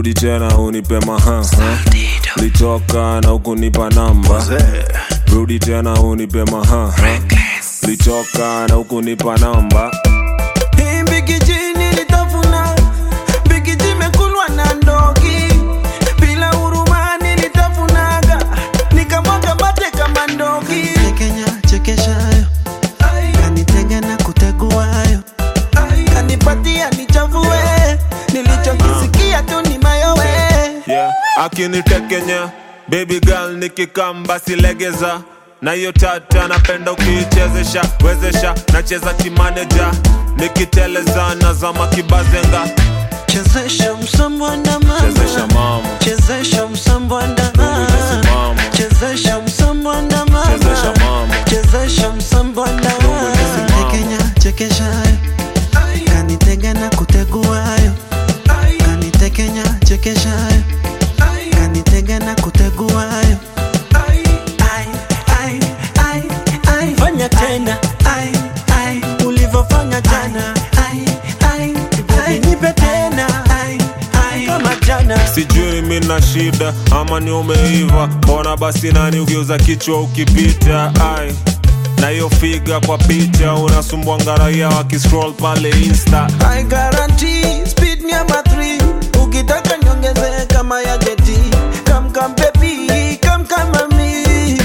rudi tena unipe maha litoka na ukunipa namba rudi tena unipe maha litoka na ukunipa namba Hii mbigiji nilitafuna, mbigiji imekulwa na ndogi. Bila huruma nilitafunaga, nikamwaga mate kama ndogi. Kenya chekeshayo kanitega na kuteguayo Kanipatia nichafue, nilichokisikia tu ni mayowe. yeah. akinitekenya baby girl nikikamba silegeza na hiyo tata napenda ukiichezesha wezesha nacheza kimaneja nikiteleza nazama kibazenga chezesha msambwanda mama chezesha mama chezesha msambwanda mama chezesha msambwanda mama chezesha mama chezesha msambwanda mama. Kenya chekeshayo kanitega na kuteguayo kanitekenya chekeshayo kanitega na kuteguayo Ai, ai, ai, ai. Fanya tena Ai, ai, ulivyofanya jana, ai, ai, ai. nipe tena Ai, ai. kama jana. sijui mi na shida ama ni umeiva mbona basi nani ukiuza kichwa ukipita ai na hiyo figa kwa picha unasumbua ngaraia wakiscroll pale insta I guarantee speed number three. Ukitaka niongeze kama ya jeti. Come come baby, come come mami.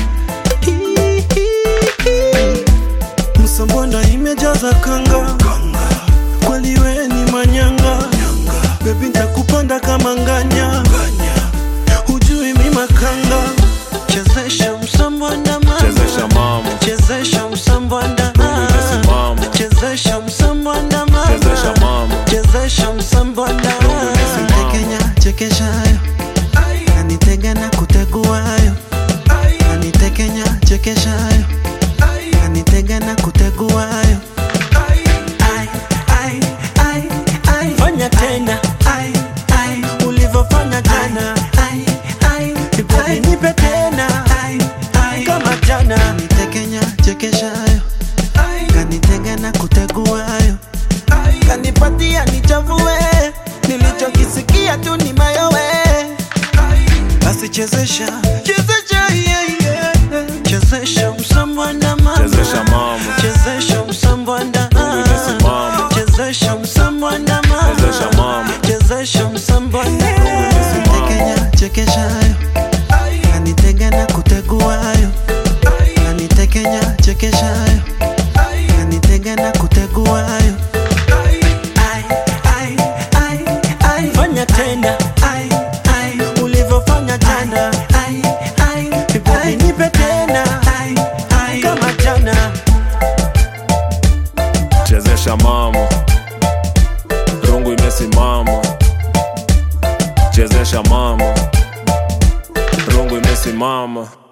msambonda imejaza kanga kweli we ni manyanga bebi ntakupanda kama nganya hujui mi makanga chezesha msambonda mama chezesha mama chezesha msambonda imesimama chezesha msambonda mama chezesha mama chezesha msambonda imesimama. Kenya chekeshayo kanitega na kuteguayo kanitekenya chekeshayo kanitega na kuteguayo Ai, ai, ai, ai. Fanya tena Ai, ai, ulivyofanya jana. ai, ai, Baby, ai. nipe tena Ai, ai. kama jana. Kanitekenya chekeshayo kanitega na kuteguayo Kanipatia nichafue, nilichokisikia tu ni mayowe. basi chezesha Chezesha, yeah, yeah. chezesha msambwanda mama chezesha mama chezesha msambwanda imesimama. chezesha msambwanda mama chezesha mama chezesha msambwanda imesimama. Kenya chekeshayo kanitega na kuteguayo kanitekenya chekeshayo kanitega na kuteguayo Ai, ai, ai, ai. Fanya tena Ai, ai, ulivyofanya jana. ai, ai, Baby, ai. nipe tena Ai, ai. kama jana. chezesha mama rungu imesimama chezesha mama rungu imesimama